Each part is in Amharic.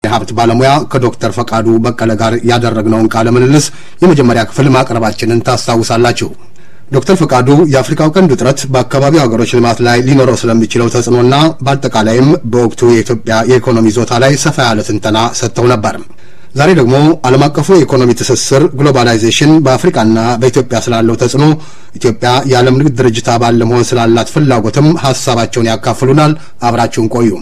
የሀብት ባለሙያ ከዶክተር ፈቃዱ በቀለ ጋር ያደረግነውን ቃለ ምልልስ የመጀመሪያ ክፍል ማቅረባችንን ታስታውሳላችሁ። ዶክተር ፈቃዱ የአፍሪካው ቀንድ ውጥረት በአካባቢው ሀገሮች ልማት ላይ ሊኖረው ስለሚችለው ተጽዕኖና በአጠቃላይም በወቅቱ የኢትዮጵያ የኢኮኖሚ ይዞታ ላይ ሰፋ ያለ ትንተና ሰጥተው ነበር። ዛሬ ደግሞ ዓለም አቀፉ የኢኮኖሚ ትስስር ግሎባላይዜሽን በአፍሪካና በኢትዮጵያ ስላለው ተጽዕኖ፣ ኢትዮጵያ የዓለም ንግድ ድርጅት አባል ለመሆን ስላላት ፍላጎትም ሀሳባቸውን ያካፍሉናል። አብራችሁን ቆዩ።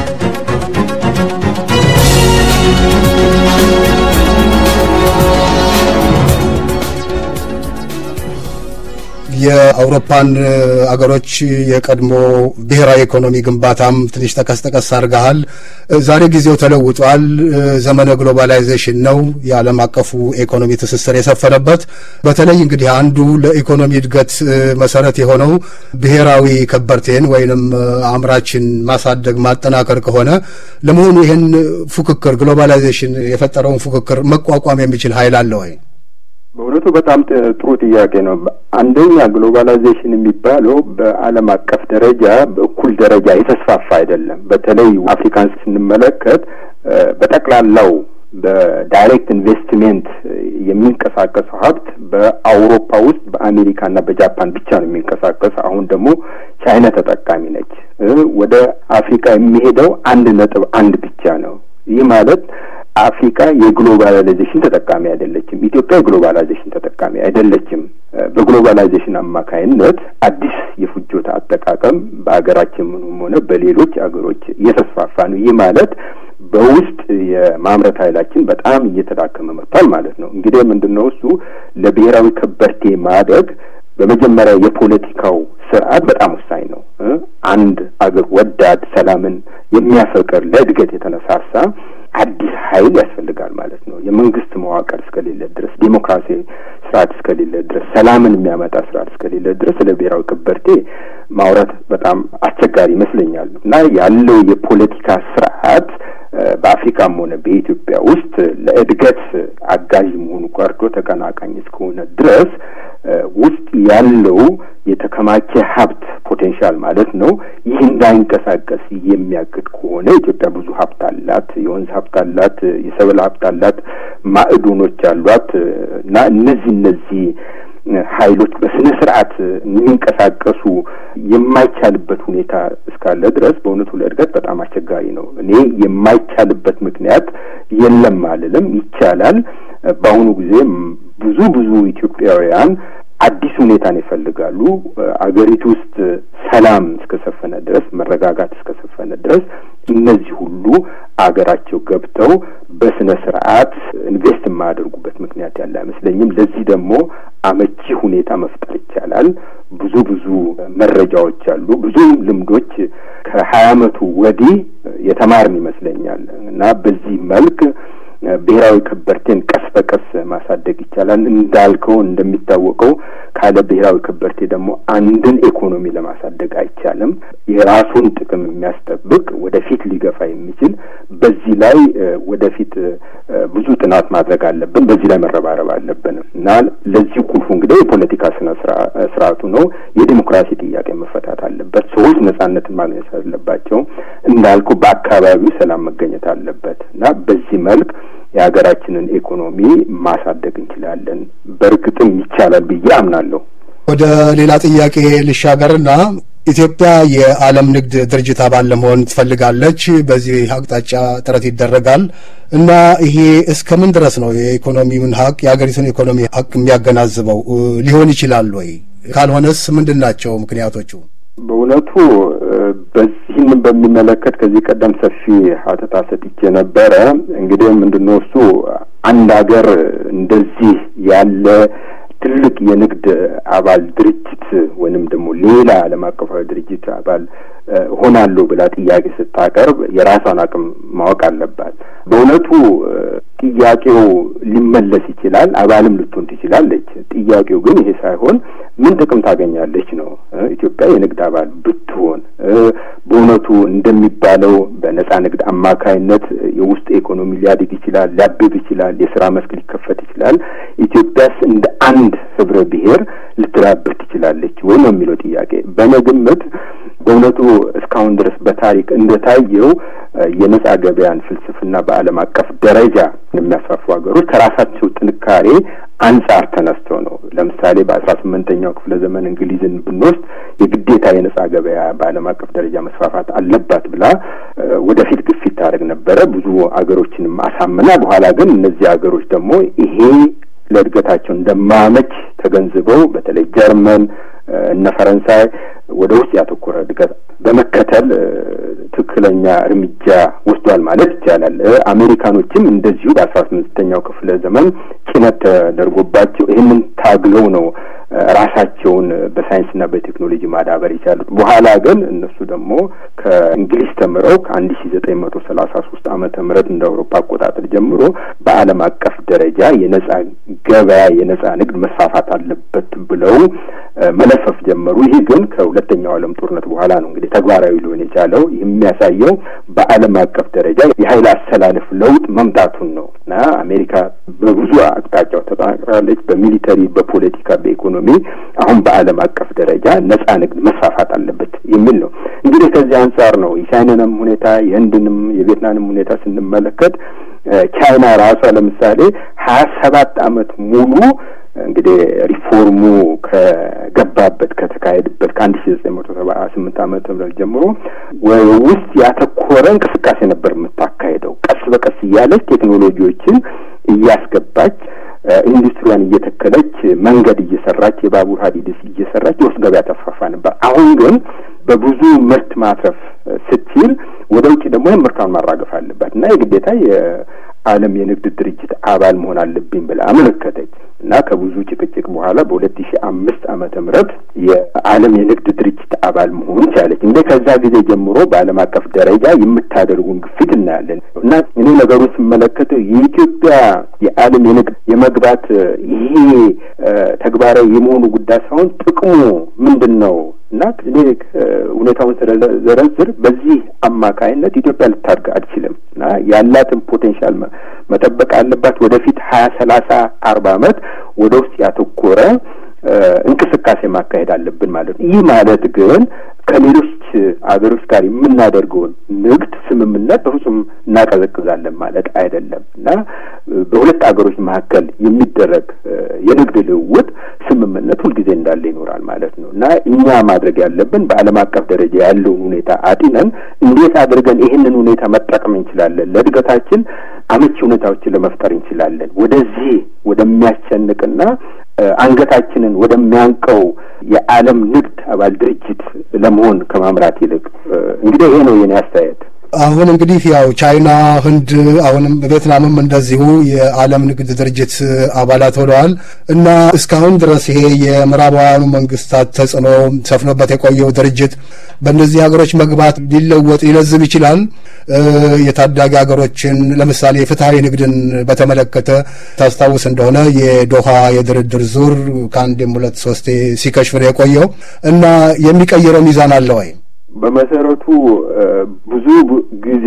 የአውሮፓን አገሮች የቀድሞ ብሔራዊ ኢኮኖሚ ግንባታም ትንሽ ጠቀስ ጠቀስ አድርገሃል። ዛሬ ጊዜው ተለውጧል። ዘመነ ግሎባላይዜሽን ነው። የዓለም አቀፉ ኢኮኖሚ ትስስር የሰፈነበት በተለይ እንግዲህ አንዱ ለኢኮኖሚ እድገት መሰረት የሆነው ብሔራዊ ከበርቴን ወይንም አምራችን ማሳደግ ማጠናከር ከሆነ ለመሆኑ ይህን ፉክክር ግሎባላይዜሽን የፈጠረውን ፉክክር መቋቋም የሚችል ኃይል አለ ወይ? በእውነቱ በጣም ጥሩ ጥያቄ ነው። አንደኛ ግሎባላይዜሽን የሚባለው በዓለም አቀፍ ደረጃ በእኩል ደረጃ የተስፋፋ አይደለም። በተለይ አፍሪካን ስንመለከት በጠቅላላው በዳይሬክት ኢንቨስትሜንት የሚንቀሳቀሰው ሀብት በአውሮፓ ውስጥ በአሜሪካና በጃፓን ብቻ ነው የሚንቀሳቀስ። አሁን ደግሞ ቻይና ተጠቃሚ ነች። ወደ አፍሪካ የሚሄደው አንድ ነጥብ አንድ ብቻ ነው። ይህ ማለት አፍሪካ የግሎባላይዜሽን ተጠቃሚ አይደለችም። ኢትዮጵያ የግሎባላይዜሽን ተጠቃሚ አይደለችም። በግሎባላይዜሽን አማካይነት አዲስ የፍጆታ አጠቃቀም በሀገራችንም ሆነ በሌሎች አገሮች እየተስፋፋ ነው። ይህ ማለት በውስጥ የማምረት ኃይላችን በጣም እየተዳከመ መጥቷል ማለት ነው። እንግዲህ ምንድን ነው እሱ ለብሔራዊ ከበርቴ ማደግ በመጀመሪያ የፖለቲካው ስርዓት በጣም ወሳኝ ነው። አንድ አገር ወዳድ፣ ሰላምን የሚያፈቅር ለእድገት የተነሳሳ አዲስ ኃይል ያስፈልጋል ማለት ነው። የመንግስት መዋቅር እስከሌለ ድረስ፣ ዴሞክራሲ ስርዓት እስከሌለ ድረስ፣ ሰላምን የሚያመጣ ስርዓት እስከሌለ ድረስ ስለ ብሔራዊ ከበርቴ ማውራት በጣም አስቸጋሪ ይመስለኛል እና ያለው የፖለቲካ ስርዓት በአፍሪካም ሆነ በኢትዮጵያ ውስጥ ለእድገት አጋዥ መሆኑ ቀርቶ ተቀናቃኝ እስከሆነ ድረስ ውስጥ ያለው የተከማቸ ሀብት ፖቴንሻል ማለት ነው። ይህ እንዳይንቀሳቀስ የሚያግድ ከሆነ ኢትዮጵያ ብዙ ሀብት አላት፣ የወንዝ ሀብት አላት፣ የሰብል ሀብት አላት፣ ማዕድኖች አሏት እና እነዚህ እነዚህ ኃይሎች በስነ ስርዓት የሚንቀሳቀሱ የማይቻልበት ሁኔታ እስካለ ድረስ በእውነቱ ለእድገት በጣም አስቸጋሪ ነው። እኔ የማይቻልበት ምክንያት የለም አልልም፣ ይቻላል። በአሁኑ ጊዜ ብዙ ብዙ ኢትዮጵያውያን አዲስ ሁኔታን ይፈልጋሉ። አገሪቱ ውስጥ ሰላም እስከሰፈነ ድረስ መረጋጋት እስከሰፈነ ድረስ እነዚህ ሁሉ አገራቸው ገብተው በስነ ስርዓት ኢንቨስት የማያደርጉበት ምክንያት ያለ አይመስለኝም። ለዚህ ደግሞ አመቺ ሁኔታ መፍጠር ይቻላል። ብዙ ብዙ መረጃዎች አሉ፣ ብዙ ልምዶች ከሀያ አመቱ ወዲህ የተማርን ይመስለኛል እና በዚህ መልክ ብሔራዊ ከበርቴን ቀስ በቀስ ማሳደግ ይቻላል። እንዳልከው እንደሚታወቀው ካለ ብሔራዊ ከበርቴ ደግሞ አንድን ኢኮኖሚ ለማሳደግ አይቻልም። የራሱን ጥቅም የሚያስጠብቅ ወደፊት ሊገፋ የሚችል በዚህ ላይ ወደፊት ብዙ ጥናት ማድረግ አለብን። በዚህ ላይ መረባረብ አለብን እና ለዚህ ቁልፉ እንግዲህ የፖለቲካ ስነ ስርዓቱ ነው። የዲሞክራሲ ጥያቄ መፈታት አለበት። ሰዎች ነጻነትን ማግኘት አለባቸው። እንዳልኩ በአካባቢው ሰላም መገኘት አለበት እና በዚህ መልክ የሀገራችንን ኢኮኖሚ ማሳደግ እንችላለን። በእርግጥም ይቻላል ብዬ አምናለሁ። ወደ ሌላ ጥያቄ ልሻገርና ኢትዮጵያ የዓለም ንግድ ድርጅት አባል ለመሆን ትፈልጋለች። በዚህ አቅጣጫ ጥረት ይደረጋል እና ይሄ እስከ ምን ድረስ ነው የኢኮኖሚውን ሀቅ የሀገሪቱን ኢኮኖሚ ሀቅ የሚያገናዝበው ሊሆን ይችላል ወይ? ካልሆነስ ምንድን ናቸው ምክንያቶቹ? በእውነቱ በዚህም በሚመለከት ከዚህ ቀደም ሰፊ ሀተታ ሰጥቼ ነበረ። እንግዲህ ምንድነው እሱ አንድ ሀገር እንደዚህ ያለ ትልቅ የንግድ አባል ድርጅት ወይንም ደግሞ ሌላ ዓለም አቀፋዊ ድርጅት አባል ሆናለሁ ብላ ጥያቄ ስታቀርብ የራሷን አቅም ማወቅ አለባት። በእውነቱ ጥያቄው ሊመለስ ይችላል፣ አባልም ልትሆን ትችላለች። ጥያቄው ግን ይሄ ሳይሆን ምን ጥቅም ታገኛለች ነው። ኢትዮጵያ የንግድ አባል ብትሆን በእውነቱ እንደሚባለው በነጻ ንግድ አማካይነት የውስጥ ኢኮኖሚ ሊያድግ ይችላል፣ ሊያብብ ይችላል፣ የስራ መስክ ሊከፈት ይችላል። ኢትዮጵያስ እንደ አንድ ህብረ ብሔር ልትዳብር ትችላለች ወይ ነው የሚለው ጥያቄ። በእኔ ግምት በእውነቱ እስካሁን ድረስ በታሪክ እንደታየው የነጻ ገበያን ፍልስፍና በዓለም አቀፍ ደረጃ የሚያስፋፉ ሀገሮች ከራሳቸው ጥንካሬ አንጻር ተነስተው ነው። ለምሳሌ በአስራ ስምንተኛው ክፍለ ዘመን እንግሊዝን ብንወስድ የግዴታ የነጻ ገበያ በዓለም አቀፍ ደረጃ መስፋፋት አለባት ብላ ወደፊት ግፊት ታደርግ ነበረ። ብዙ ሀገሮችንም አሳምና በኋላ ግን እነዚህ ሀገሮች ደግሞ ይሄ ለእድገታቸው እንደማያመች ተገንዝበው በተለይ ጀርመን እነ ፈረንሳይ ወደ ውስጥ ያተኮረ እድገት በመከተል ትክክለኛ እርምጃ ወስዷል ማለት ይቻላል። አሜሪካኖችም እንደዚሁ በአስራ ስምንተኛው ክፍለ ዘመን ጭነት ተደርጎባቸው ይህንን ታግለው ነው ራሳቸውን በሳይንስና በቴክኖሎጂ ማዳበር የቻሉት። በኋላ ግን እነሱ ደግሞ ከእንግሊዝ ተምረው ከአንድ ሺ ዘጠኝ መቶ ሰላሳ ሶስት ዓመተ ምህረት እንደ አውሮፓ አቆጣጠር ጀምሮ በዓለም አቀፍ ደረጃ የነጻ ገበያ የነጻ ንግድ መስፋፋት አለበት ብለው መለፈፍ ጀመሩ። ይህ ግን ከሁለተኛው ዓለም ጦርነት በኋላ ነው እንግዲህ ተግባራዊ ሊሆን የቻለው። የሚያሳየው በዓለም አቀፍ ደረጃ የኃይል አሰላለፍ ለውጥ መምጣቱን ነው እና አሜሪካ በብዙ አቅጣጫው ተጠናክራለች። በሚሊተሪ፣ በፖለቲካ፣ በኢኮኖሚ አሁን በዓለም አቀፍ ደረጃ ነጻ ንግድ መስፋፋት አለበት የሚል ነው። እንግዲህ ከዚህ አንጻር ነው የቻይናንም ሁኔታ የህንድንም የቪየትናምንም ሁኔታ ስንመለከት ቻይና ራሷ ለምሳሌ ሀያ ሰባት አመት ሙሉ እንግዲህ ሪፎርሙ ከገባበት ከተካሄድበት ከአንድ ሺ ዘጠኝ መቶ ሰባ ስምንት ዓመተ ምህረት ጀምሮ ውስጥ ያተኮረ እንቅስቃሴ ነበር የምታካሄደው። ቀስ በቀስ እያለች ቴክኖሎጂዎችን እያስገባች ኢንዱስትሪያን እየተከለች መንገድ እየሰራች የባቡር ሀዲድስ እየሰራች የውስጥ ገበያ ተስፋፋ ነበር። አሁን ግን በብዙ ምርት ማትረፍ ስትችል ወደ ውጭ ደግሞ ይህን ምርቷን ማራገፍ አለባት እና የግዴታ የዓለም የንግድ ድርጅት አባል መሆን አለብኝ ብላ አመለከተች እና ከብዙ ጭቅጭቅ በኋላ በሁለት ሺ አምስት ዓመተ ምህረት የዓለም የንግድ ድርጅት አባል መሆን ቻለች። እንደ ከዛ ጊዜ ጀምሮ በዓለም አቀፍ ደረጃ የምታደርጉን ግፊት እናያለን እና እኔ ነገሩን ስመለከተው የኢትዮጵያ የዓለም የንግድ የመግባት ይሄ ተግባራዊ የመሆኑ ጉዳይ ሳይሆን ጥቅሙ ምንድን ነው እና እኔ ሁኔታውን ስለዘረዝር በዚህ አማካይነት ኢትዮጵያ ልታድግ አትችልም እና ያላትን ፖቴንሻል መጠበቅ አለባት። ወደፊት ሀያ ሰላሳ አርባ አመት ወደ ውስጥ ያተኮረ እንቅስቃሴ ማካሄድ አለብን ማለት ነው። ይህ ማለት ግን ከሌሎች አገሮች ጋር የምናደርገውን ንግድ ስምምነት በፍጹም እናቀዘቅዛለን ማለት አይደለም እና በሁለት አገሮች መካከል የሚደረግ የንግድ ልውውጥ ስምምነት ሁልጊዜ እንዳለ ይኖራል ማለት ነው እና እኛ ማድረግ ያለብን በዓለም አቀፍ ደረጃ ያለውን ሁኔታ አጢነን እንዴት አድርገን ይህንን ሁኔታ መጠቀም እንችላለን፣ ለእድገታችን አመቺ ሁኔታዎችን ለመፍጠር እንችላለን ወደዚህ ወደሚያስጨንቅና አንገታችንን ወደሚያንቀው የዓለም ንግድ አባል ድርጅት ለመሆን ከማምራት ይልቅ እንግዲህ ይሄ ነው የኔ አስተያየት። አሁን እንግዲህ ያው ቻይና፣ ህንድ አሁንም ቬትናምም እንደዚሁ የዓለም ንግድ ድርጅት አባላት ሆነዋል እና እስካሁን ድረስ ይሄ የምዕራባውያኑ መንግስታት ተጽዕኖ ሰፍኖበት የቆየው ድርጅት በእነዚህ ሀገሮች መግባት ሊለወጥ ሊለዝብ ይችላል። የታዳጊ ሀገሮችን ለምሳሌ ፍትሐዊ ንግድን በተመለከተ ታስታውስ እንደሆነ የዶሃ የድርድር ዙር ከአንዴም ሁለት ሶስቴ ሲከሽፍ ነው የቆየው እና የሚቀይረው ሚዛን አለ ወይ? በመሰረቱ ብዙ ጊዜ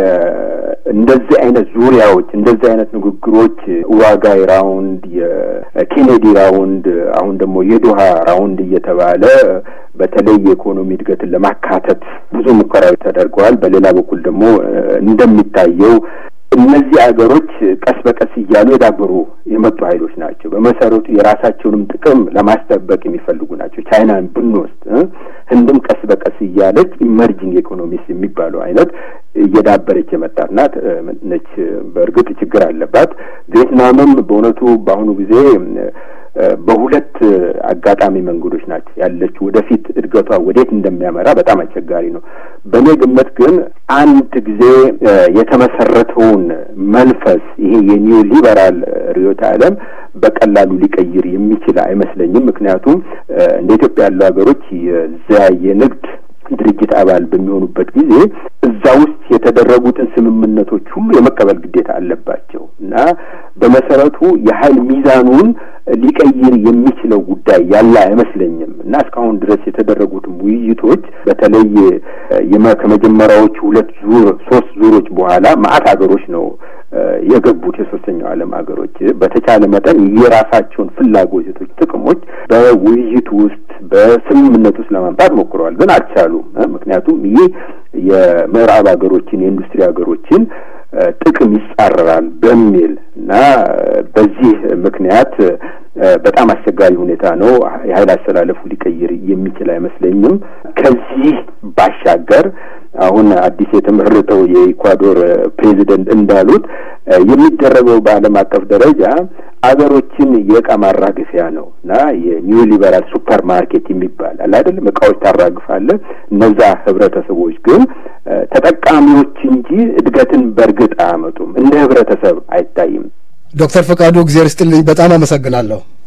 እንደዚህ አይነት ዙሪያዎች እንደዚህ አይነት ንግግሮች ዋጋይ ራውንድ፣ የኬኔዲ ራውንድ፣ አሁን ደግሞ የዶሃ ራውንድ እየተባለ በተለይ የኢኮኖሚ እድገትን ለማካተት ብዙ ሙከራዎች ተደርገዋል። በሌላ በኩል ደግሞ እንደሚታየው እነዚህ ሀገሮች ቀስ በቀስ እያሉ የዳበሩ የመጡ ኃይሎች ናቸው። በመሰረቱ የራሳቸውንም ጥቅም ለማስጠበቅ የሚፈልጉ ናቸው። ቻይናን ብንወስድ ህንድም ቀስ በቀስ እያለች ኢመርጂንግ ኢኮኖሚስ የሚባለው አይነት እየዳበረች የመጣት ናት ነች። በእርግጥ ችግር አለባት። ቪየትናምም በእውነቱ በአሁኑ ጊዜ በሁለት አጋጣሚ መንገዶች ናቸው ያለችው። ወደፊት እድገቷ ወዴት እንደሚያመራ በጣም አስቸጋሪ ነው። በእኔ ግምት ግን አንድ ጊዜ የተመሰረተውን መንፈስ ይሄ የኒው ሊበራል ርዕዮተ ዓለም በቀላሉ ሊቀይር የሚችል አይመስለኝም። ምክንያቱም እንደ ኢትዮጵያ ያሉ ሀገሮች የዚያ የንግድ ድርጅት አባል በሚሆኑበት ጊዜ እዛ ውስጥ የተደረጉትን ስምምነቶች ሁሉ የመቀበል ግዴታ አለባቸው እና በመሰረቱ የኃይል ሚዛኑን ሊቀይር የሚችለው ጉዳይ ያለ አይመስለኝም እና እስካሁን ድረስ የተደረጉትም ውይይቶች በተለይ ከመጀመሪያዎቹ ሁለት ዙር ሶስት ዙሮች በኋላ ማአት ሀገሮች ነው የገቡት የሶስተኛው ዓለም ሀገሮች በተቻለ መጠን የራሳቸውን ፍላጎቶች፣ ጥቅሞች በውይይቱ ውስጥ በስምምነት ውስጥ ለማምጣት ሞክረዋል፣ ግን አልቻሉም። ምክንያቱም ይህ የምዕራብ ሀገሮችን የኢንዱስትሪ ሀገሮችን ጥቅም ይጻረራል በሚል እና በዚህ ምክንያት በጣም አስቸጋሪ ሁኔታ ነው። የኃይል አስተላለፉ ሊቀይር የሚችል አይመስለኝም። ከዚህ ባሻገር አሁን አዲስ የተመረጠው የኢኳዶር ፕሬዚደንት እንዳሉት የሚደረገው በዓለም አቀፍ ደረጃ አገሮችን የእቃ ማራገፊያ ነው እና የኒው ሊበራል ሱፐር ማርኬት የሚባል አለ አይደለም። እቃዎች ታራግፋለህ። እነዛ ህብረተሰቦች ግን ተጠቃሚዎች እንጂ እድገትን በእርግጥ አያመጡም። እንደ ህብረተሰብ አይታይም። ዶክተር ፈቃዱ እግዜር ስጥልኝ በጣም አመሰግናለሁ።